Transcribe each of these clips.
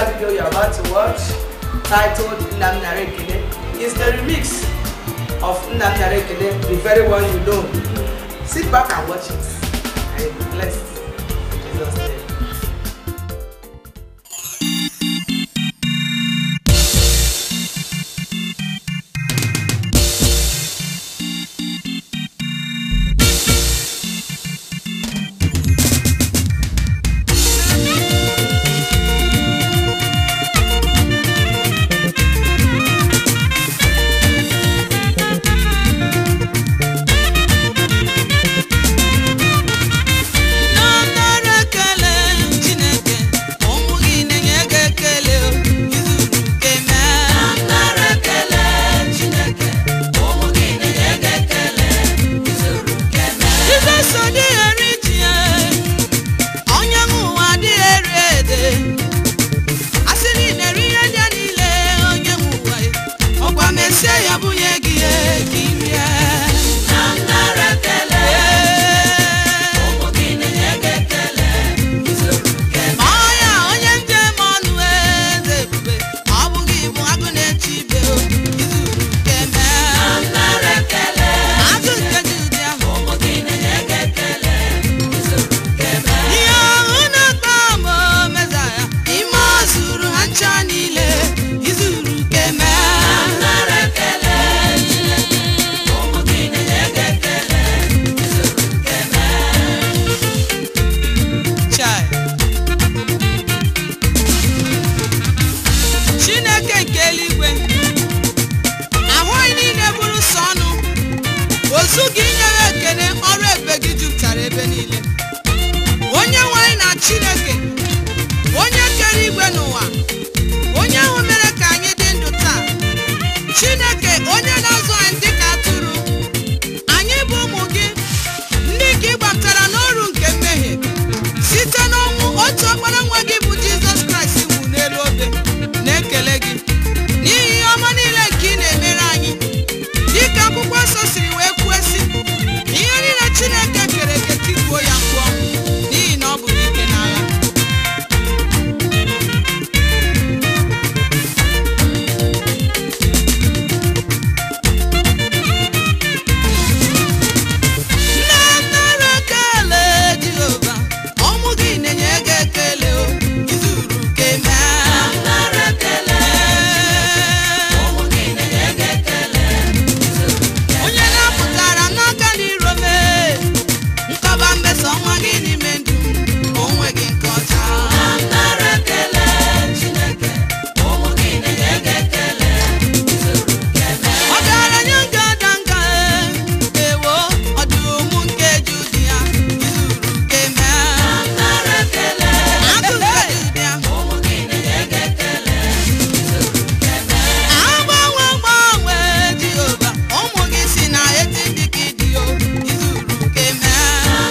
video you're about to watch, titled Nnam Nara Ekene, is the remix of Nnam Nara Ekene, the very one you know. Sit back and watch it. And you'll be blessed. In Jesus' name. Nara ekele Chineke ụmụ gị na-enye gị ekele izuru nke mee Nara ekele Chineke ụmụ gị na-enye gị ekele izuru nke mee Jizọs adịghị eri ji ya onye nwe ụwa adịghị eri ede asị na ị na-eri ihe ndị a niile onye nwe ụwa ọkwa mesie ya bunye gị ya ka ị rie Nara ekele ọya onye njem ọnụ eze ebube ọ bụghị ibu agụ na-eche ibe o izuru nke mee azụ nke dị ụdị ahụ ihe ọhụ na-akpa ma meza ya ime ọ zuru ha ncha niile izuru nke mee Chai. chineke nke eluigwe ahụ anyị niile bụrụ sọ ọnụ ozu gị nyere ekene ọrụ ebe gị jupụtara ebe niile onye nwe anyị na chineke onye kere igwe n'ụwa onye ahụ mere ka anyị dị ndụ taa chineke onye na-azụ anyị dị ka atụrụ anyị bụ ụmụ gị ndị ka ị gbapụtara n'ọrụ nke mmehie site n'ọnwụ otu ọkpara nwa gị bụ jizọs kraịst nwụ n'elu obe na-ekele gị n'ihi ihe ọma niile nke ị na-emere anyị dịka akwụkwọ nsọ siri wee kwuo si ihe niile chineke kere eke tikuo ya mkpu ọnwụ n'ihi na ọ bụ n'ike n'agha nne nara ekele jehova ọmụ gị na-enye gị ekele o izuru ke mee onye na-apụtara n'aka n'iro mee nkọba mmeso ọnwa gị n'ime ndụ m onwe gị nke ọcha ọgaranya nga ada nga ewo ọdụm nke ju di ya izuru nke mee agụ nke ju di ya agbanwe gbanwe jehova ụmụ gị si na eti ndị gị dị o izuru nke mee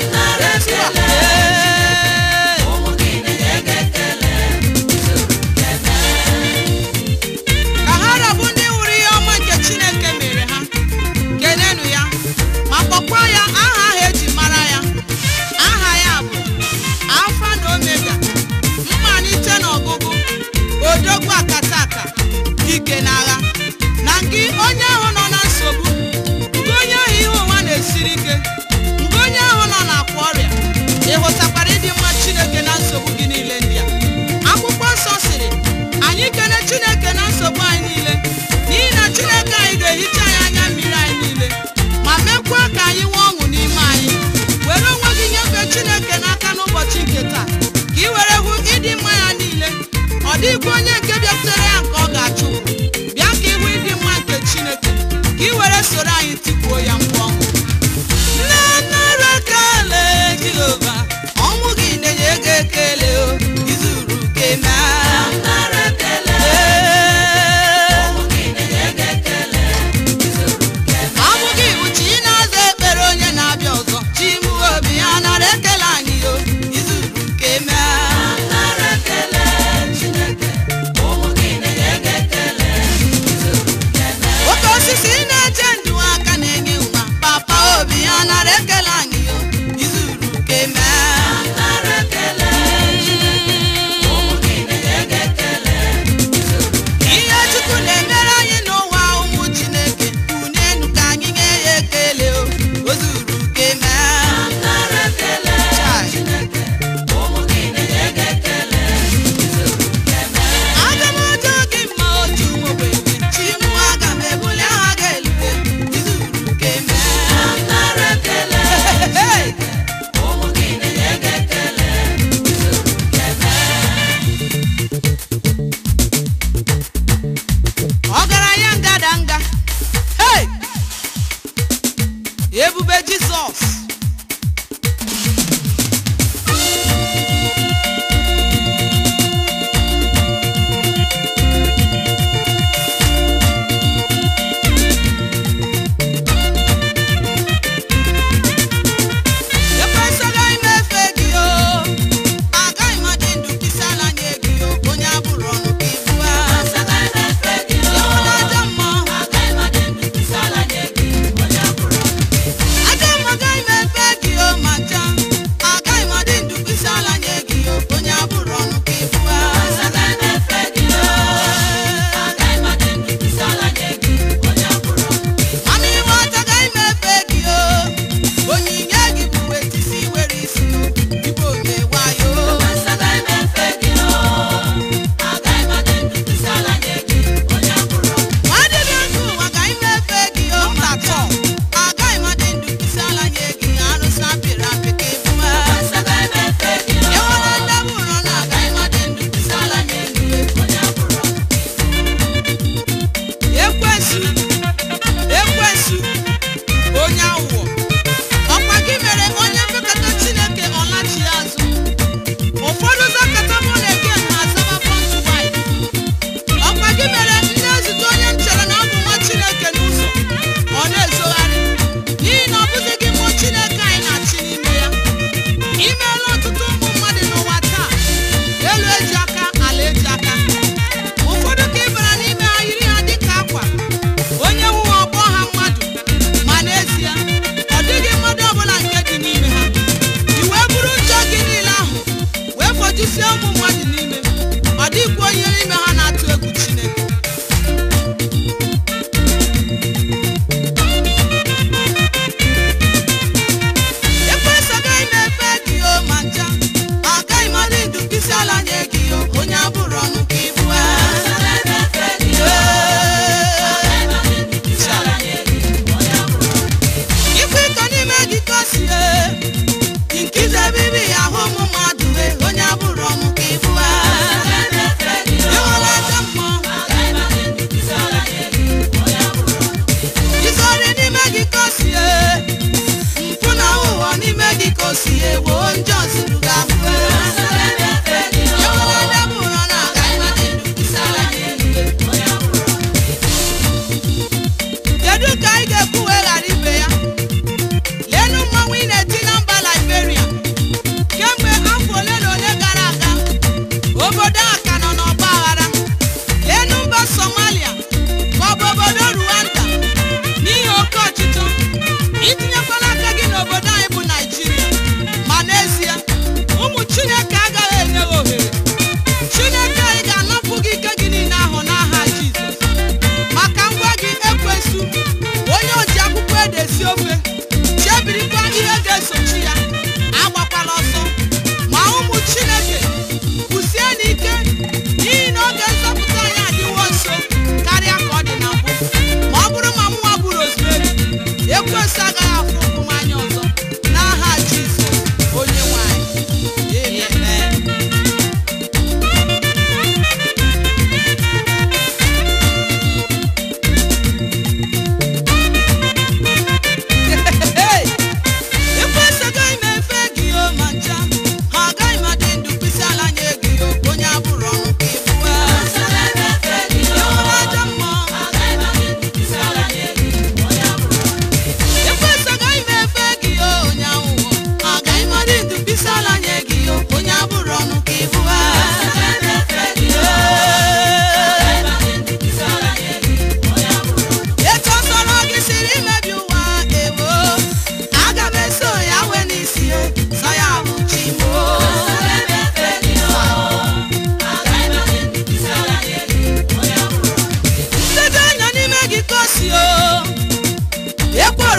ka ha rabụ ndị hụrụ ihe ọma nke chineke mere ha kenenu ya ma kpọkwa ya aha ahụ eji mara ya aha ya bụ alfa na omega mmalite na ọgụgụ odogwu akataka ike n'agha na gị onye ahụ nọ na nsogbu nke onye ahụ ihe ụwa na-esiri ike nke onye ahụ nọ n'akwa ọrịa ị hụtakwara ịdị mma chineke na nsogbu gị niile ndị a akwụkwọ nsọ sịrị anyị kene chineke na nsogbu anyị niile n'ihi na chineke anyị ga-ehicha anyị anya mmiri anyị niile ma mekwa ka anyị nwee ọṅụ n'ime anyị were onwe gị nyefee chineke n'aka n'ụbọchị nke taa ka ị were hụ ịdị mma ya niile ọ dịghịkwa onye nke bịakwutere ya nke ọ ga-achụ bịa ka ịhụ ịdị mma nke chineke ka ị were soro anyị tikuo ya mkpu ọṅụ nne nara ekele jehova ọnwụ gị na-enye gị ekele o izuru ke ọmụ gị bụ chi na-aza ekpere onye na-abịa ọzọ chi mụ obi ya nara ekele anyị o izuru ke mee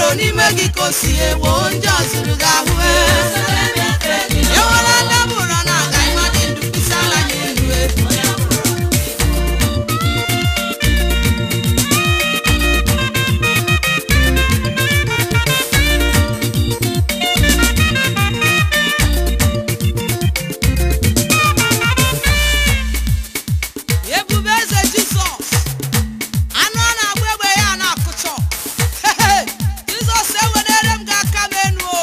n'ime gị ka o si ewo ndị ọzụrụ gị ahụ ewere ndị bụrụ na aga ịmadị ndụ kwụsị ala n'elu e. ebube eze jizọs anụ ọ na-agba egbe ya na-akụchọ Hehe! jizọs ewelere m gị aka m enu o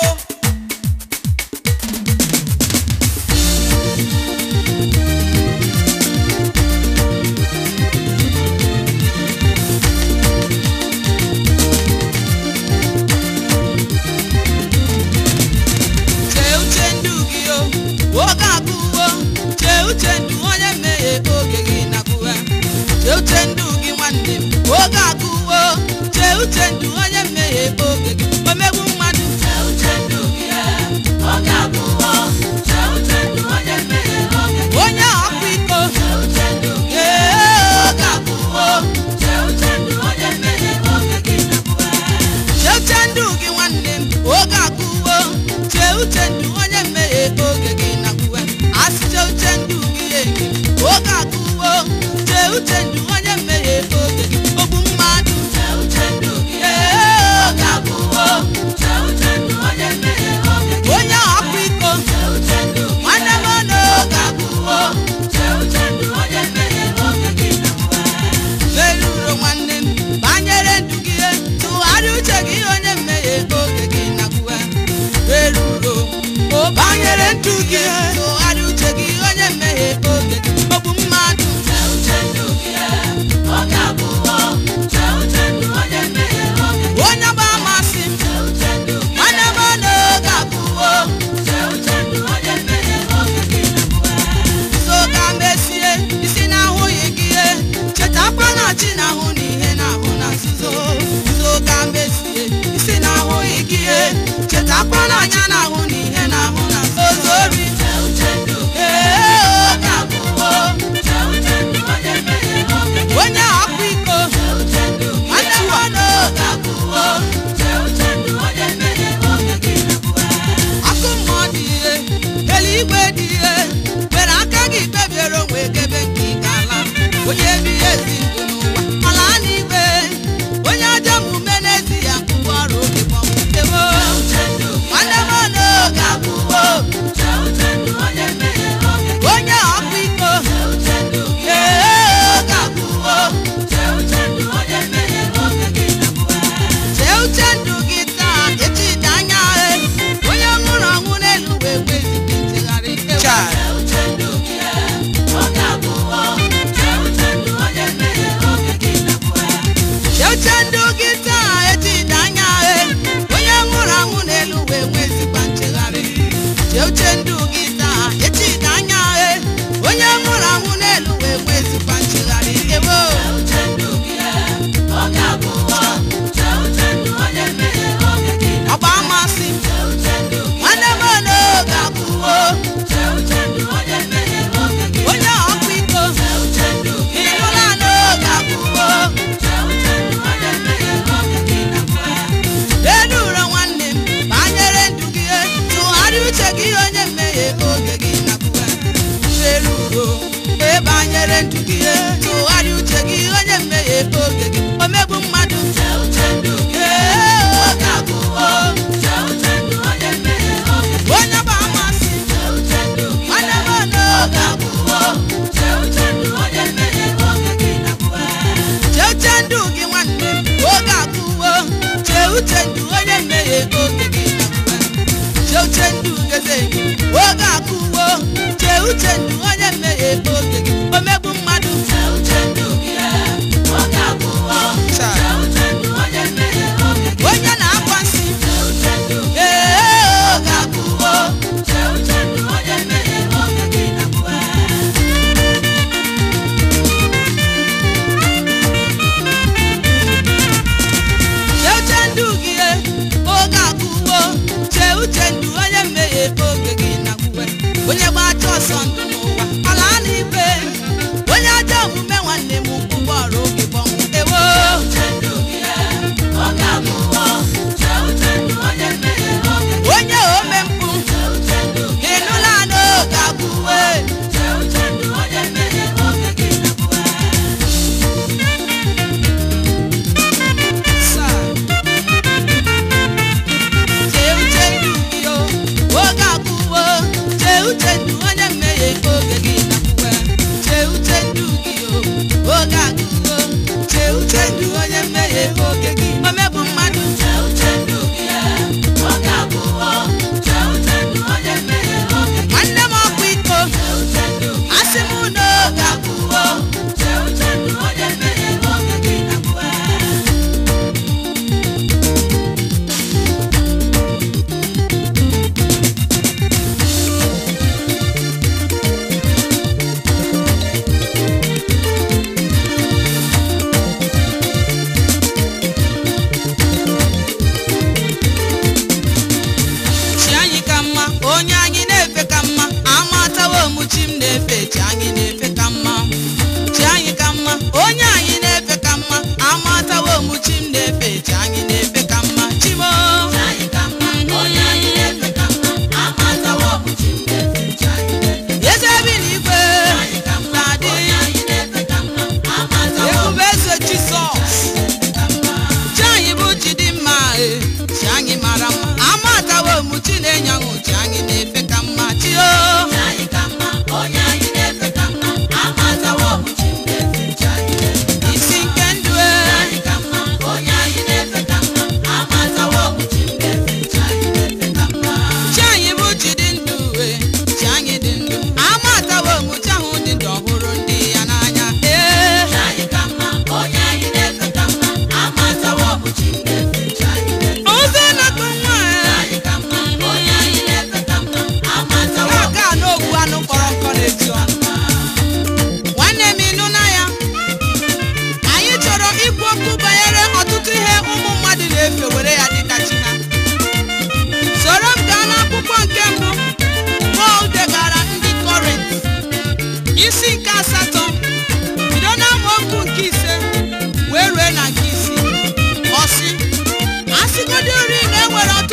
chee uche ndụ gị o oge agụwo chee uche ndụ onye mmehie oge gị nakwuwe chee uche ndụ gị nwanne m oge agụwo chee uche ndụ onye mmehie oge gị omegbu mmadụ onye ọkwa iko ee oge agụwo chee uche ndụ gị nwanne m oge agụwo chee uche ndụ onye mmehie oge gị nakwuwe asị chee uche ndụ gị enyi oge agụwo chee uche ndụ onye mmehie oge gị ogbu mmadụ ee oge agụwo onye ọkwa iko nwanne m n'oge agụwo merụrụ nwanne m banyere ndụ gị tụgharịa uche gị onye mmehie oge gị nakwuwe merụrụ o banyere ndụ gị tụgharịa uche gị onye mmehie oge gị ogbu mmadụ onye gba amasị m nwanne m n'oge abụọ so ka mesie isi na-ahụghị gị ihe chetakwa na chi na-ahụ na ihe na-ahụ na nzuzo so ka mesie isi na-ahụghị gị ihe chetakwa na anya na-ahụ na ihe na-ahụ na nzuzo ori ee oge abụọ onye ọkwa iko nwanne m n'oge abụọ akụ mmụọ dị ihe eluigwe dị ihe were aka gị kpebiere onwe gebe nke ị ga-ala onye ebighị ezi ndụ n'ụwa ala n'igwe onye ajọ omume n'ezi ya ngwụwa ọrụ oge gbọmtewo nwanne m n'oge abụọ onye ọkwa iko ee oge abụọ chee uche ndụ gị taa echi dị anya e onye nwụrụ ọnwụ n'elu wee nwezighi nchegharị ewe chee uche ndụ gị taa echi dị anya e onye nwụrụ anwụ n'elu wee nwezikwa nchegharị chee uche ndụ gị taa echi dị anya e onye nwụrụ anwụ n'elu wee nwezikwa nchegharị ewo ọgba amasị nwanne m n'oge abụọ onye ọkwa iko ịhụla n'oge abụọ elu ụlọ nwanne m banyere ndụ gị tụgharịa uche gị onye mmehie oge gị nakwuwe elu ugo e banyere ndụ gị tụgharịa uche gị onye mmehie oge gị omegbu mmadụ ee oge abụọ onye bụ amasị nwanne m n'oge abụọ chee uche ndụ gị nwanne m oge abụọ chee uche ndụ onye mmehie oge gị nakwuwe chee uche ndụ geze gị oge abụọ chee uche ndụ onye mmehie oge gị omegbu mmadụ onye na-akwa nsị ee oge abụọ chee uche ndụ gị oge abụọ chee uche ndụ onye mmehie oge gị nakwuwe onye gbacha ọsọ ndụ n'ụwa ala n'igwe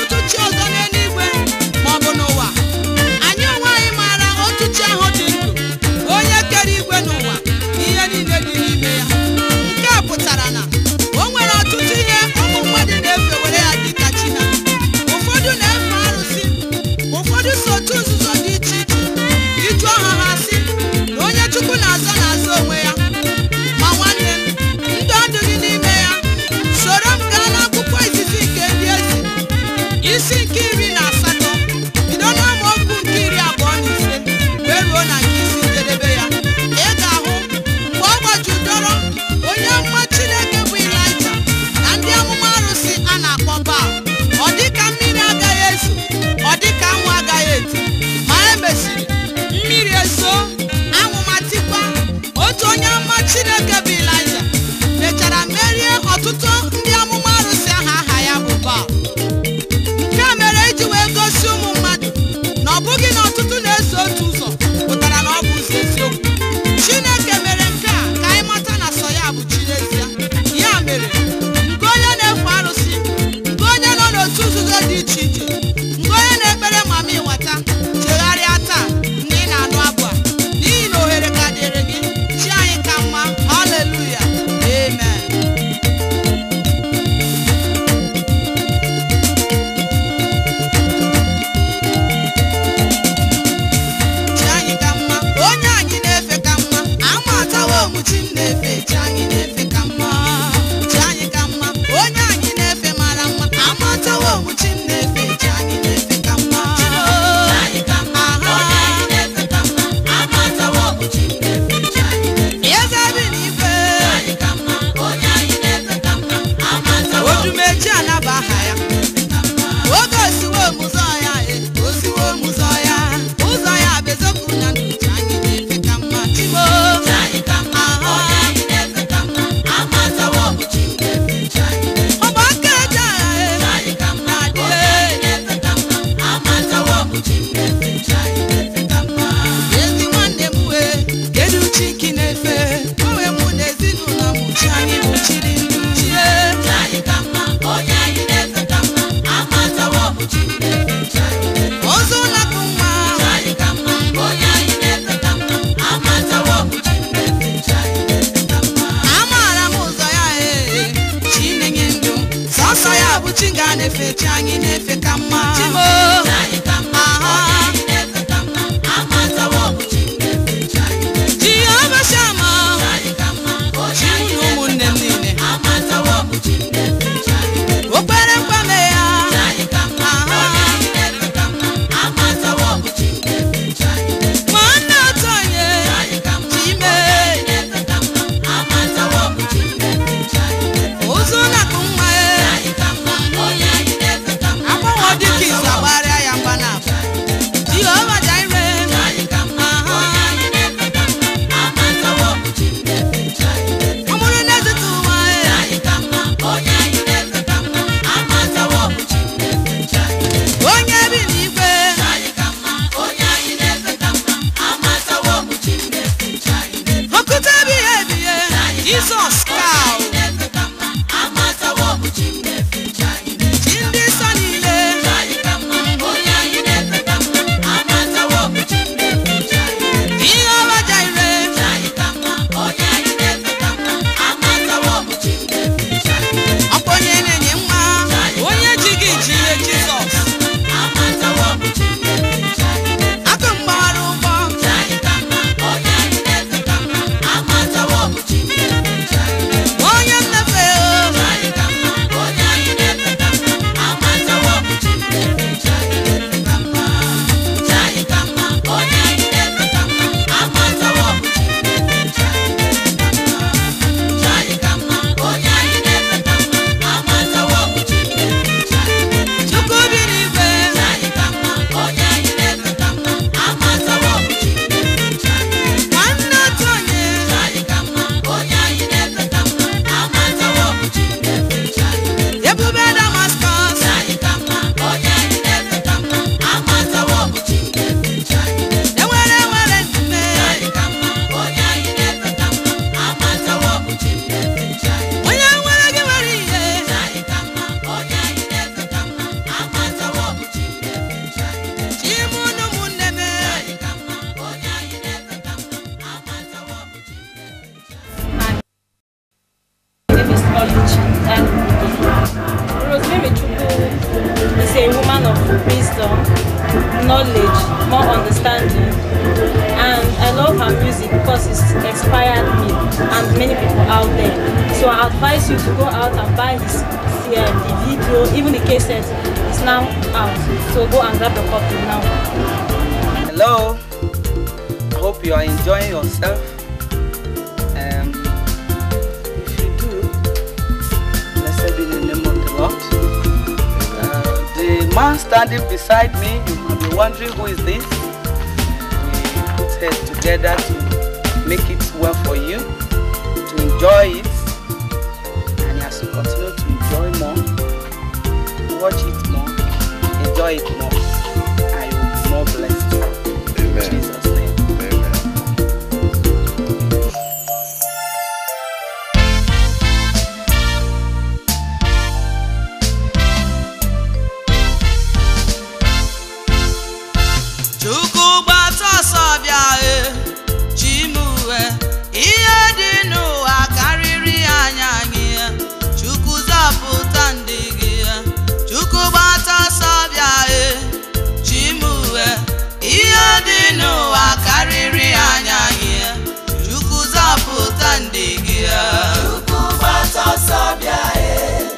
ọtụtụ chi ọzọ n'eluigwe ma ọ bụ n'ụwa anyị onwe anyị maara otu chi ahụ dị ndụ onye kere igwe n'ụwa na ihe niile dị n'ime ya nke a pụtara na o nwere ọtụtụ ihe ụmụ mmadụ na-efe were ya dị ka chi ha ụfọdụ na-efe arụsị ụfọdụ so otu nzuzo dị iche iche ịjụ ọha ha sị na onye chukwu na-azọ na-azọ onwe ya ma nwanne m ndụ adịghị n'ime ya soro m gaa n'akwụkwọ izizi nke ndị eze isi nke iri na asatọ bido n'amaokwu nke iri abụọ na ise wee ruo na nke isi njedebe ya ị ga-ahụ mgbe ọ gbajudoro onye amụma chineke bụ ilaija na ndị amụma arụsị a na-akpọ baal ọ dịka mmiri agaghị ezo ọ dịka anwụ agaghị eti ma e mesịrị mmiri ezo anwụ ma tikwa otu onye amụma chineke bụ ilaija mechara merie ọtụtụ ndị amụma arụsị ahụ aha ya bụ baal nke a mere iji wee gosi ụmụ mmadụ na ọ bụghị na ọtụtụ na-eso otu ụzọ pụtara na ọ bụ ụzọ eziokwu chineke mere nke a ka anyị mata na sọ ya bụ chi n'ezie ya mere nke onye na-efe arụsị nke onye nọ n'otu nzuzo dị iche iche nke onye na-ekpere mama ịwata chegharịa taa ndị ị na-anụ abụ a n'ihi na ohere ka dịrị gị chi anyị ka mma haleluya amen chi anyị ka mma onye anyị na-efe ka mma amatawa omuchi m na-efe chi anyị na-efe ka mma chi anyị ka mma onye anyị na-efe mara mma amatawa omuchi m na-efe chi anyị na-efe ka mma eze bi n'igwe odumeji anaba aha ya oge osiwo mụzọ ya e osiwo mụzọ ya ụzọ ya bezokwu na ndụchi anyị na-efe ka mma chimo ọgbaka eji agha e ezi nwanne m wee kedu chi ki na-efe onwe mụ na ezinụlọ m chi anyị bụ chiri ndụ chie ozu na-akụ nwa amaara m ụzọ ya ee chi na-enye ndụ sọsọ ya bụ chi ga na-efe chi anyị na-efe ka mma chimo jehova shama chi mụ na ụmụnne m niile okpere mkpame ya ma nna otu onye chime ụzụ na-akụ nwa ya agbanwe dịka izu agbarịa ya mgba na knowledge. And Rosemary Chukwu is a woman of wisdom, knowledge, more understanding. And I love her music because it's inspired me and many people out there. So I advise you to go out and buy his, uh, the video, even the cassette is now out. So go and grab a copy now. Hello. I hope you are enjoying yourself. Um, if you do, blessed be the name of the Lord. Uh, the man standing beside me, you might be wondering who is this. We put heads together to make it well for you, to enjoy it, and as you continue to enjoy more, watch it more, enjoy it more, and you will be more blessed. In Amen. Jesus' name. Amen. chukwu gbata ọsọ bịa e chimue ihe dị n'ụwa karịrị anya gị chukwu zọpụta ndị gị chukwu gbata ọsọ bịa e chimue ihe dị n'ụwa karịrị anya gị chukwu zọpụta ndị gị chukwu gbata ọsọ bịa e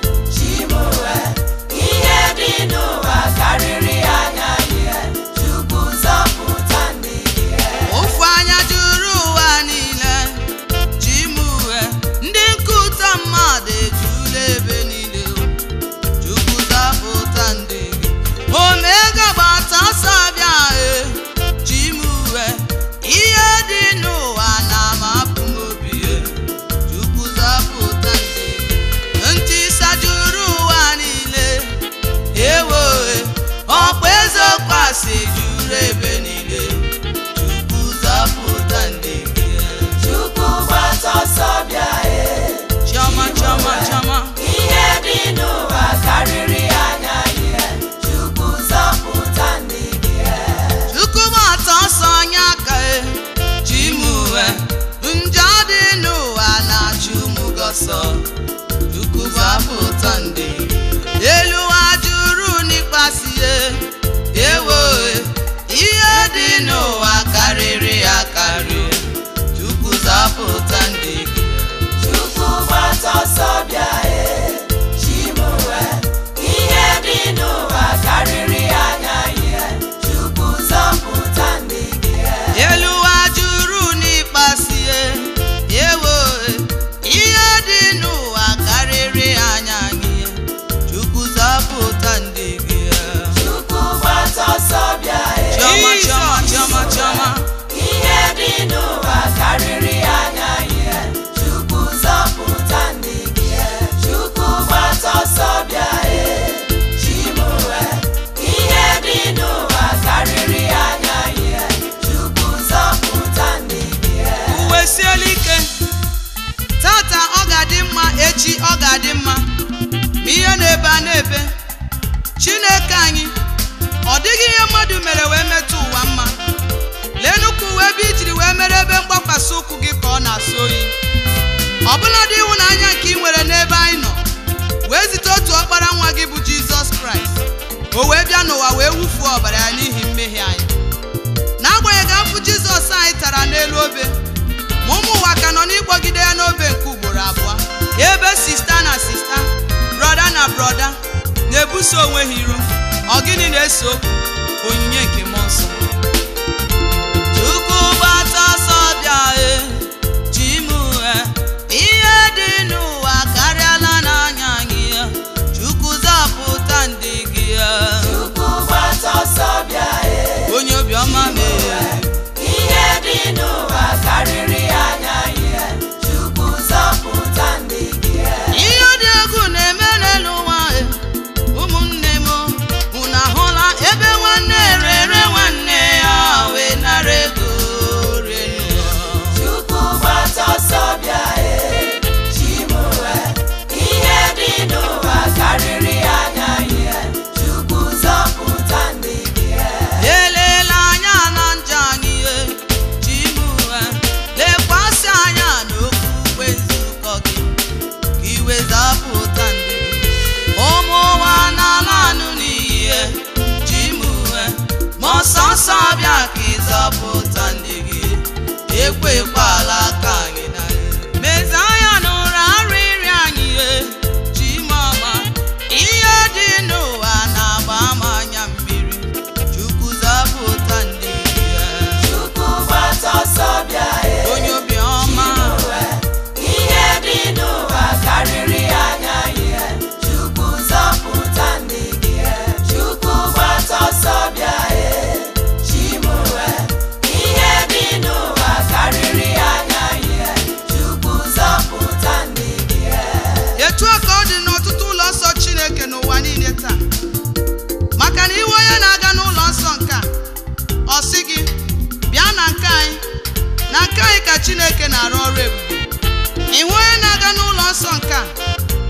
chimue ihe dị n'ụwa karịrị anya gị chukwu zọpụta ndị gị ofu anya juru ụwa niile chimue ndị nkụta mmadụ ejula ebe niile chukwu zọpụta ndị gị omega gbata ọsọ bịa e chimue ihe dị n'ụwa na-amapụ m obi e chukwu zọpụta ndị gị ntị sajuru ụwa niile ewo e, ọkpa eziokwu asị juru ebe niile chukwu zọpụta ndị gị chukwu gbata ọsọ bịa e chiọma chiọma chiọma ihe dị n'ụwa karịrị anya ihe chukwu zọpụta ndị gị chukwu gbata ọsọ onye aka e chimue njọ dị n'ụwa na-achụ ụmụ gị ọsọ chukwu gbapụta ndị elu ụwa juru n'ịkpasi ya ewo ihe dị n'ụwa karịrị akarị chukwu zapụta ndị gị chukwu gbata ọsọ bịa e chimue ihe dị n'ụwa karịrị anya ihe chukwu zọpụta ndị gị elu ụwa juru n'ịkpasi ya ewo ihe dị n'ụwa karịrị anya gị chukwu zọpụta ndị gị chukwu gbata ọsọ bịa chiọma chiọma chiọma chiọma ihe dị n'ụwa karịrị anya ihe chukwu zọpụta ndị gị chukwu gbata ọsọ bịa e chimue ihe dị n'ụwa karịrị anya ihe chukwu zọpụta ndị gị uwe siela ike tata ọ ga-adị mma echi ọ ga-adị mma ma ihe na-ebe a na-ebe chineke anyị ọ dịghị ihe mmadụ mere wee metụ ụwa mma lee nnukwu uwe ebe ijiri wee mere ebe mgbakwasị ụkwụ gị ka ọ na-asọ oyi ọbụladị ịhụnanya nke ị nwere n'ebe anyị nọ wee zite otu ọkpara nwa gị bụ jizọs kraịst o wee bịa n'ụwa wee wufuo ọbara ya n'ihi mmehie anyị n'agbanyeghị afụ jizọs anyị tara n'elu obe ma ụmụ ụwa ka nọ n'ịkpọgide ya n'obe nke ugboro abụọ ebe sista na sista brọda na brọda na-ebuso onwe ha iro ọ gịnị na-eso okwu onyinye nke mmụọ nsọ chukwu gbata ọsọ bịa e chimue ihe dị n'ụwa karịala n'anya gị chukwu zọpụta ndị gị chukwu gbata ọsọ bịa e onye obiọma mee ihe dị n'ụwa karịrị anya ihe chukwu zọpụta ndị gị ihe dị egwu na-eme n'elu ụwa e ụmụnne m unu ahụla ebe nwanne rere nwanne ya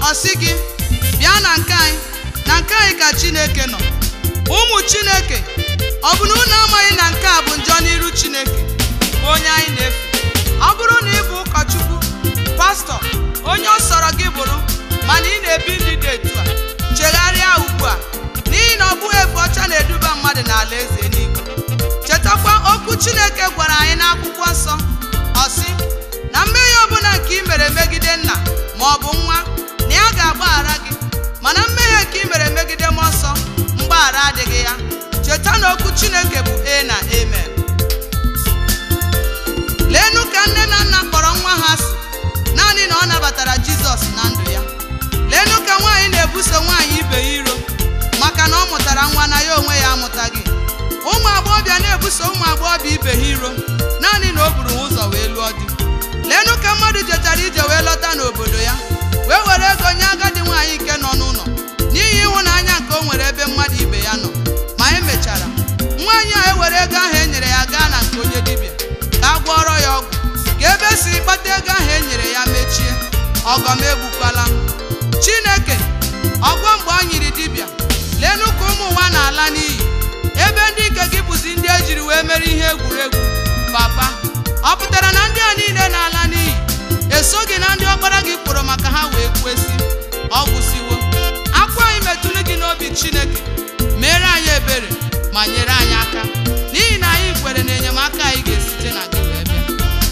ọ sị gị bịa na nke anyị na nke anyị ka chineke nọ ụmụ chineke ọ bụ na unu amaghị na nke a bụ njọ n'iru chineke bụ onye anyị na-efe ọ bụrụ na ị bụ ụkọchukwu pastọ onye ọ sọrọ gị bụrụ mana ị na-ebi ndị dị etu a chegharịa ugbu a n'ihi na ọ bụghị efe ọcha na-eduba mmadụ n'ala eze eluigwe chetakwa okwu chineke gwara anyị n'akwụkwọ nsọ ọ sị na mmehie ọbụla nke ị mere megide nna ma ọ bụ nwa na ya ga-agbaghara gị mana mmehie nke ị mere megide mmụọ nsọ mgbaghara adịghị ya cheta na okwu chineke bụ e na amen leenụ ka nne na nna kpọrọ nwa ha si naanị na ọ nabatara jizọs na ndụ ya leenụ ka nwaanyị na-ebuso nwaanyị ibe ya iro maka na ọ mụtara nwa na ya onwe ya amụtaghị ụmụ agbọghọbịa na-ebuso ụmụ agbọghọbịa ibe ha iro naanị na o buru ha ụzọ wee lụọ di leenụ ka mmadụ jechara ije wee lọta n'obodo ya wee were ego nye agadi nwaanyị nke nọ n'ụlọ n'ihi ịhụnanya nke o nwere ebe mmadụ ibe ya nọ ma emechara nwaanyị a ewere ego ahụ e nyere ya gaa na nke onye dibịa ka a gwọrọ ya ọgwụ ka ebe si kpata ego ahụ e nyere ya mechie ọgọm egbukwala chineke ọgwọ mgbe ọ nyiri dibịa leenụ ka ụmụ ụwa na-ala n'iyi ebe ndị nke gị bụzi ndị ejiri wee mere ihe egwuregwu papa ọ pụtara na ndị a niile na-ala n'iyi esoghị na ndị ọkpara gị kpọrọ maka ha wee kwesị ọ gwụsiwo akwa anyị metụrụ gị n'obi chineke mere anyị ebere ma nyere anyị aka n'ihi na anyị kwere na enyemaka anyị ga-esite na gị wee bịa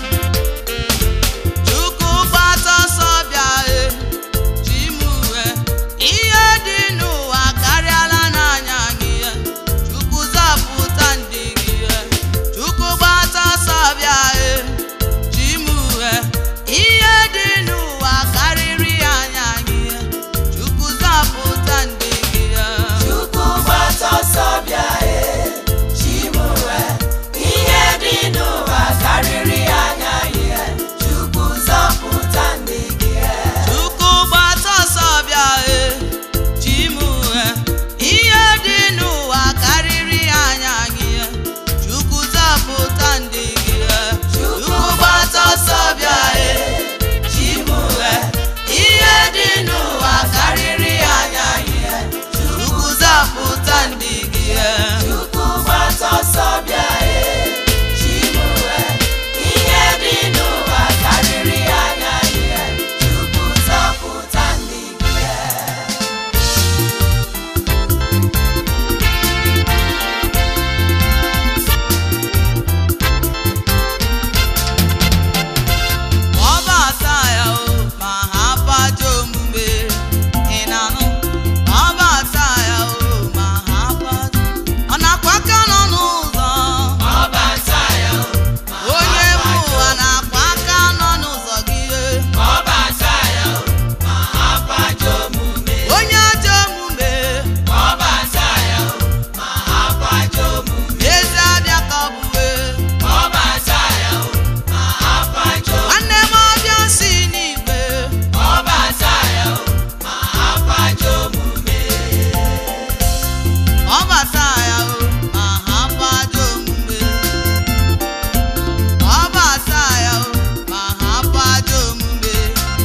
chukwu gbata ọsọ bịa e ji m uwe ihe dị n'ụwa karịala n'anya gị e. chukwu zapụta ndị gị e. chukwu gbata ọsọ bịa e ji m uwe ihe dị n'ụwa karịrị anya gị e. chukwu zapụta ndị gị e. Chukwu gbata ọsọ bịa e chimue ihe dị n'ụwa karịrị anya ihe Chukwu zọpụta ndị gị e Chukwu gbata ọsọ bịa e ji m uwe ihe dị n'ụwa karịrị anya gị e. Chukwu zapụta ndị gị e. Chukwu gbata ọsọ bịa e chimue ihe dị n'ụwa karịrị anya ihe Chukwu zapụta ndị gị e. Chukwu gbata ọsọ bịa e chimue ihe dị n'ụwa karịrị anya ihe Chukwu zọpụta ndị gị e ọ bata ya o ma ha paja omume ị na-anụ ọ bata ya o ma ha paja ọ na-akwa aka nọ n'ụzọ ọbata ya onye bụ ụwa na-akwa aka nọ n'ụzọ gị ọbata ya ma ha paja omume onye ajọ omume ọbata ya ma ha paja omume ezi abịa ka ọ bụwe ọbata ya ma ha paja omume nwanne m ọbịa si n'igwe ọbata ya ma ha paja omume ọ bata ya o ma ha paja omume ọ bata ya o ma ha paja omume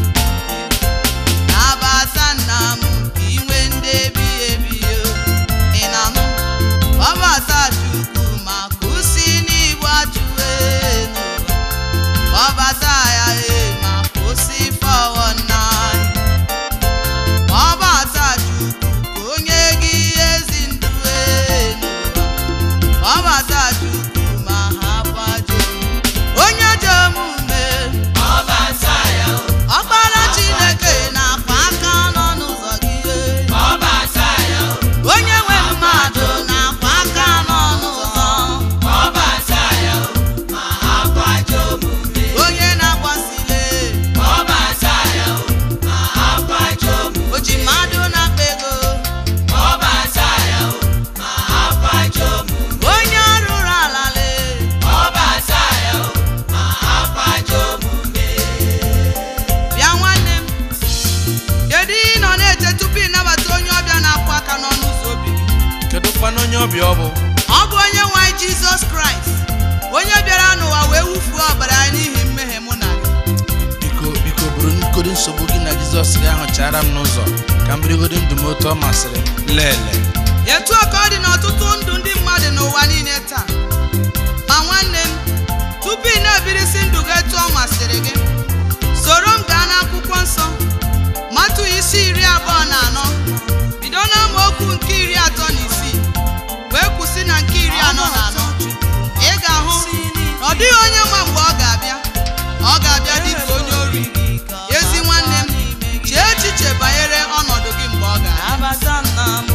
na-abata nna m ka inwe ndị ebighị ebi o ị na-anụ ọ bata chukwu ma kwụsị n'igbu achụwe n'ụwa ọ bata ya e ma kwụsị fọwọ n'anya ọ bata chukwu ka onye gị ezi ndụ enu ọ bata chukwu ma ha kwajo onye ajọ omume ọbata ya ọkpara chineke na-akwa aka nọ n'ụzọ gị ọbata ya onye nwe mmadụ na-akwa aka nọ n'ụzọ ọbata ya ma ha paja omume onye na-agbasile ọbata ya ma ha paja omume o ji mmadụ na-akpa ego ọbata ya ma ha paja omume onye rụrụ ala lee ọbata ya ma ha paja omume bịa nwanne m kedu ihe ị nọ na-eche tupu ịnabata onye ọbịa na-akwụ aka n'ọnụ ụzọ obi gị kedu kwana onye ọbịa ọ bụ ọ bụ onye nwe anyị jizọs kraịst onye bịara n'ụwa wee wufuo ọbara ya n'ihi mmehie mụ na gị biko biko bụrụ nkodo nsogbu gị na jizọs gị ahụ chara m n'ụzọ ka m birigodo ndụ m otu ọ masịrị m lele etu a ka ọ dị n'ọtụtụ ndụ ndị mmadụ n'ụwa niile taa ma nwanne m tupu ị na-ebirisi ndụ gị etu ọ masịrị gị soro m gaa n'akwụkwọ nsọ matụ isi iri abụọ na anọ bido n'amaokwu nke iri atọ na isii wee kwụsị na nke iri anọ na anọ ị ga-ahụ na ọ dịghị onye ma mgbe ọ ga-abịa ọ ga-abịa dịka onye ori ezi nwanne m chee echiche banyere ọnọdụ gị mgbe ọ ga-abịa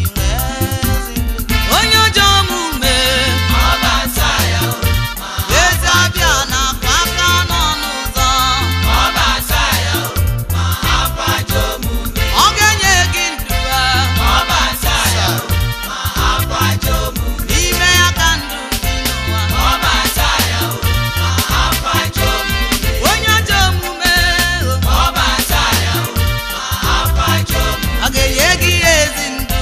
onye ọjọọ omume ezi abịa na-akwa aka n'ọnụ ụzọ ọ ga-enye gị ndụ n'ime ya ka ndụ dị n'ụwa onye ajọ omume ọ ga-enye gị ezi ndụ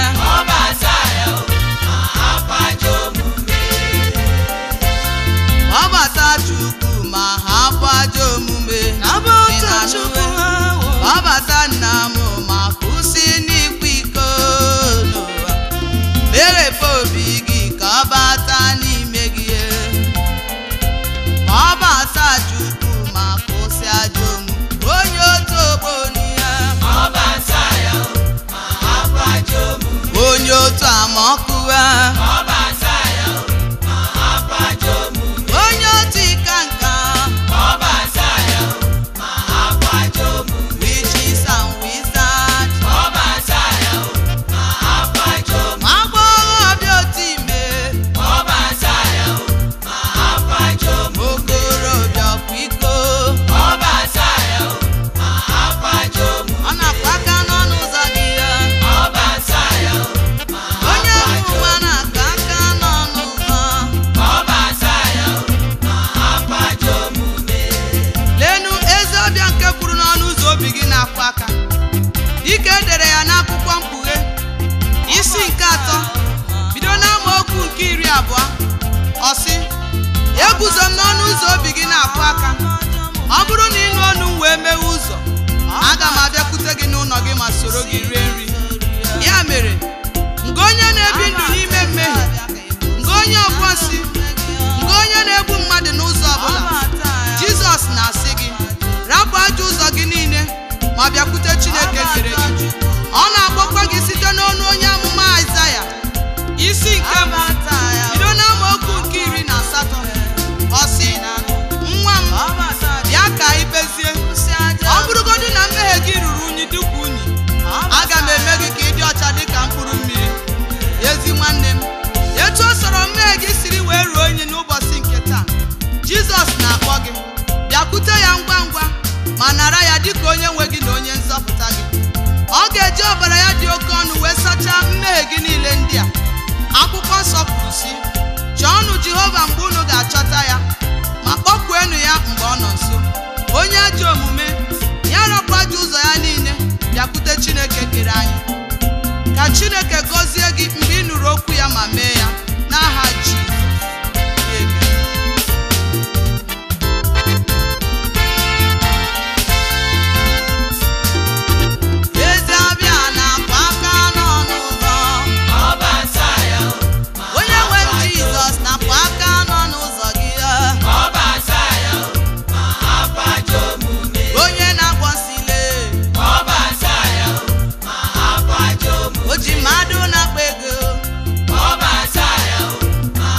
ọbata chukwu ma hapụ ajọ omume Ị na-anụ e? ọbata nna m ma kwụsị n'ikwa iko n'ụwa meghepụ obi gị ka ọ bata n'ime gị ma ọ bata chukwu ma kwụsị ajọ omume onye otu ogbo n'ihe onye otu amaọkụwa onye otu ịka nka witches and wizards ma agbọghọbịa otu ime okorobịa ọkwa iko ọ na-akwa aka n'ọnụ ụzọ gị ya onye ọmụma na-aka aka n'ọnụ ụzọ lenu ezi ọbịa nke kwuru n'ọnụ ụzọ obi gị na-akwa aka dịka e dere ya n'akwụkwọ mkpughe isi nke atọ bido n'amaokwu nke iri abụọ ọ sị eguzo m n'ọnụ ụzọ obi gị na-akwa aka ọ bụrụ na ịnụ ọnụ m wee mewe ụzọ aga m abịakwute gị n'ụlọ gị ma soro gị rie nri ya mere nke onye na-ebi ndụ n'ime mmehie nke onye ọbụọsi nke onye na-egbu mmadụ n'ụzọ ọbụla jizọs na-asị gị rapụ ajọ ụzọ gị niile ma bịakwute chineke kere gị ọ na-akpọkwa gị site n'ọnụ onye amụma aịzaya isi nke mbụ bido n'amaokwu nke iri na asatọ ọ sị nwa m bịa ka anyị kpezie ọ bụrụgodị na mmehie gị ruru unyi dịka unyi aga m eme gị ka ị dị ọcha dịka mkpụrụ mmiri ezi nwanne m etu o soro mmehie gị siri wee ruo unyi n'ụbọchị nke taa jizọs na-akpọ gị bịakwute ya ngwa ngwa ma nara ya dịka onye nwe gị na onye nzọpụta gị ọ ga-eji ọbara ya dị oke ọnụ wee sachaa mmehie gị niile ndị a akwụkwọ nsọ kwuru sị chọọnụ jehova mgbe unu ga-achọta ya ma kpọkpuenụ ya mgbe ọ nọ nso onye ajọ omume ya rapụ ajọ ụzọ ya niile bịakwute chineke kere anyị ka chineke gọzie gị mgbe ị nụrụ okwu ya ma mee ya n'aha jizọs Amen. ezi abịa na-akwa aka n'ọnụ ụzọ onye nwe m jizọs na-akwa aka n'ọnụ ụzọ gị onye na-akpọ nsile o ji mmadụ na-akpa ego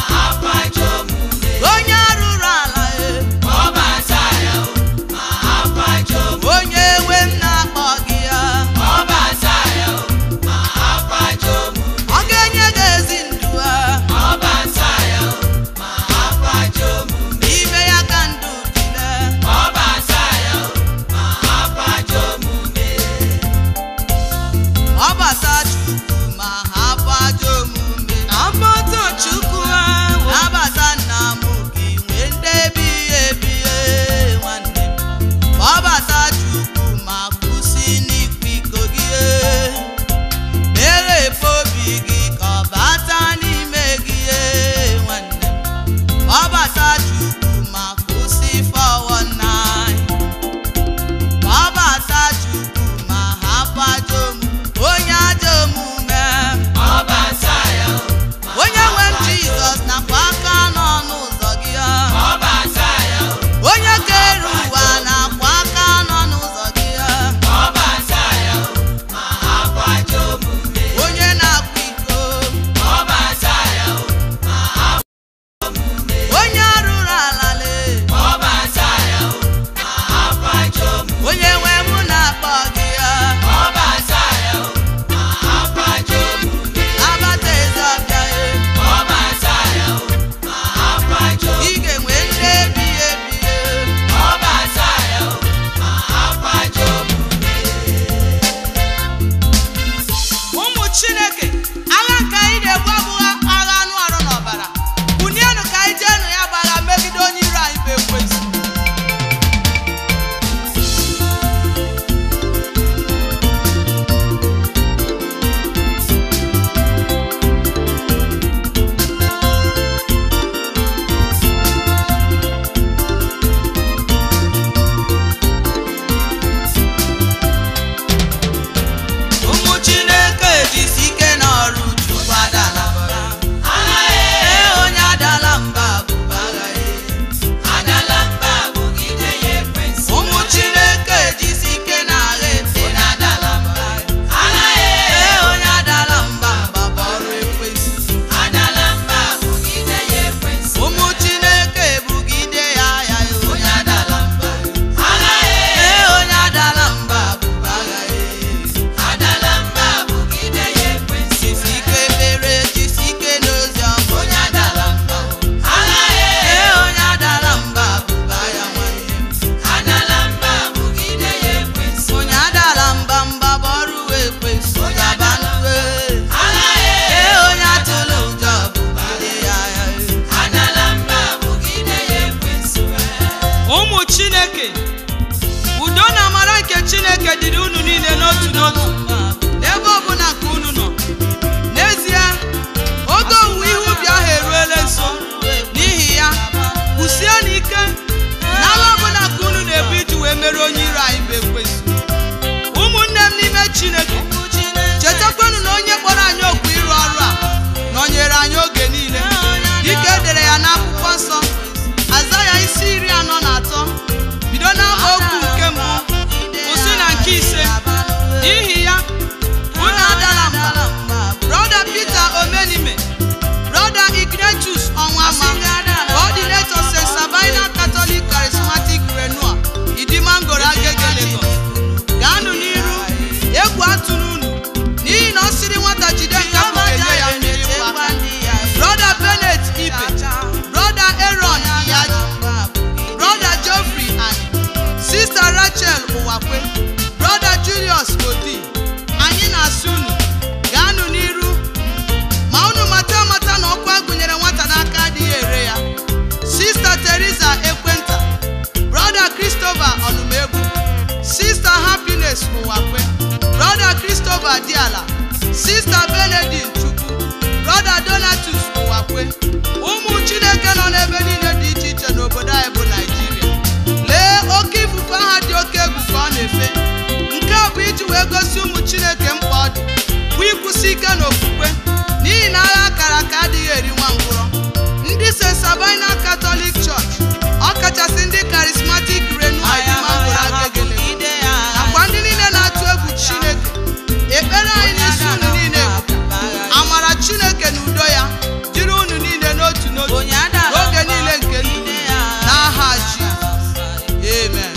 n'otu n'otu n'ebe ọbụla nke unu nọ n'ezie oge owuwe ihe ubi ahụ eruela nso n'ihi ya kwụsie n'ike n'ala ọbụla ka unu na-ebu iji wee mere onye iro anyị bụ ekwensu ụmụnne m n'ime chineke chetakwanụ na onye kpọrọ anyị okwu ịrụ ọrụ a nọnyere anyị oge niile dịka e dere ya n'akwụkwọ nsọ aza ya isi iri anọ na atọ bido n'amaokwu nke mbụ kwụsị na nke ise n'ihi ya unu adala mba brọda peter omenime brọda ignatius ọnwama coordinator st sabina catholic charismatic renua idimangoro agege lagos gaanụ n'iru egwu atụrụ unu n'ihi na ọ sịrị nwata jide nkapụ ga-enye ya mmiri mgba aka brọda benet ibe brọda aaron iyaji brọda geoffrey ani sista rachel ụwakwe brọda julius odi anyị na-asị unu gaanụ n'iru ma unu mata amata na ọkwa gụnyere nwata n'aka adịghị ere ya sista teresa ekwenta brọda christopher ọnụmegwu sista happiness ụwakwe brọda christopher diala sista benedict chukwu brọda donatus ụwakwe ụmụ chineke nọ n'ebe niile dị iche iche n'obodo anyị bụ naijiria lee oke ifufe aha dị oke egwu ka ọ na-efe nke a bụ iji wee gosi ụmụ chineke mkpa ọ dị bụ ịkwụsị ike n'okwukwe n'ihi na agha akara aka adịghị eri nwa ngwụrọ ndị st sabina catholic church ọkachasị ndị charismatic renua dimangoro agegele nakwa ndị niile na-atụ egwu chineke ekpere anyị n'isi unu niile bụ amara chineke na udo ya dịrị unu niile n'otu n'otu n'oge niile nke ndụ n'aha jizọs amen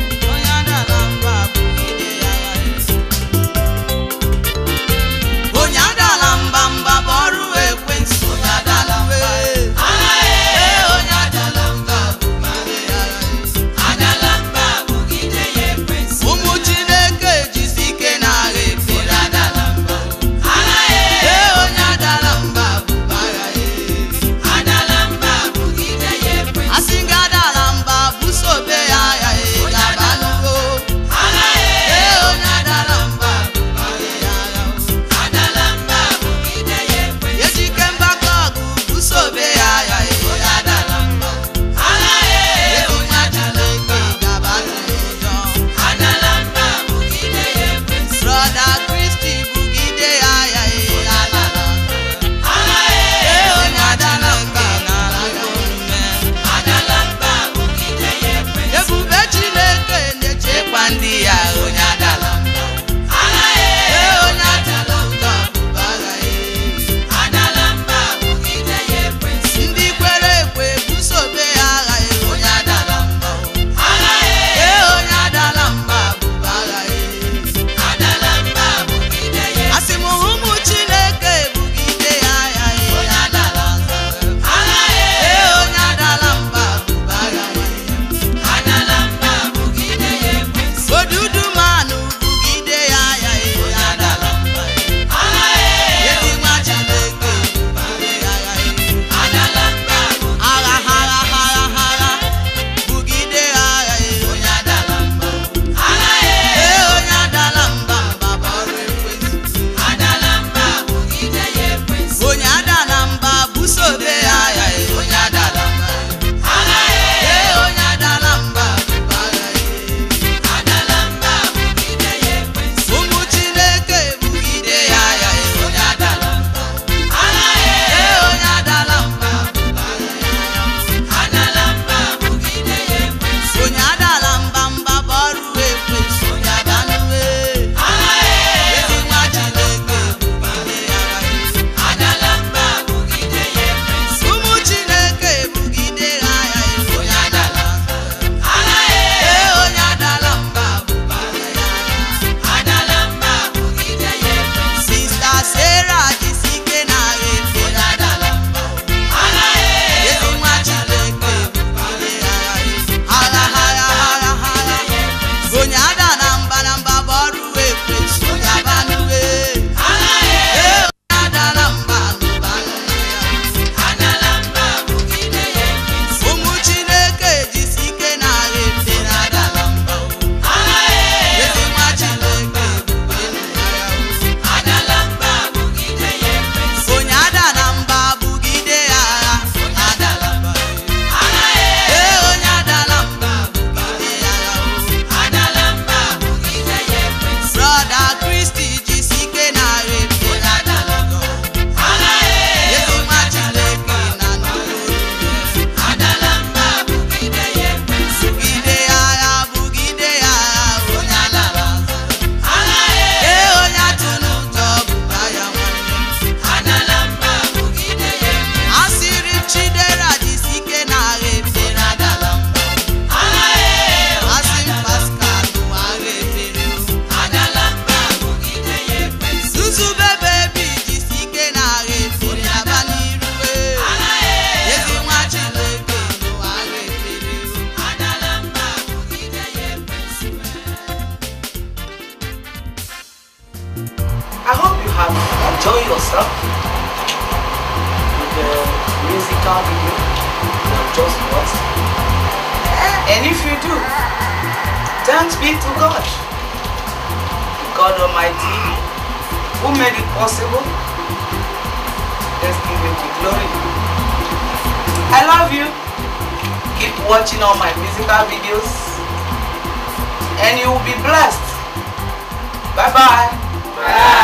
onye adala mba mba bụ ọrụ ekwensu onye adala mba Agha ee, onye adala I hope you have enjoyed yourself with the musical video you have just watched. And if you do, thanks be to God. God Almighty, who made it possible. Let's give him the glory. I love you. Keep watching all my musical videos and you will be blessed. Bye bye. Bye.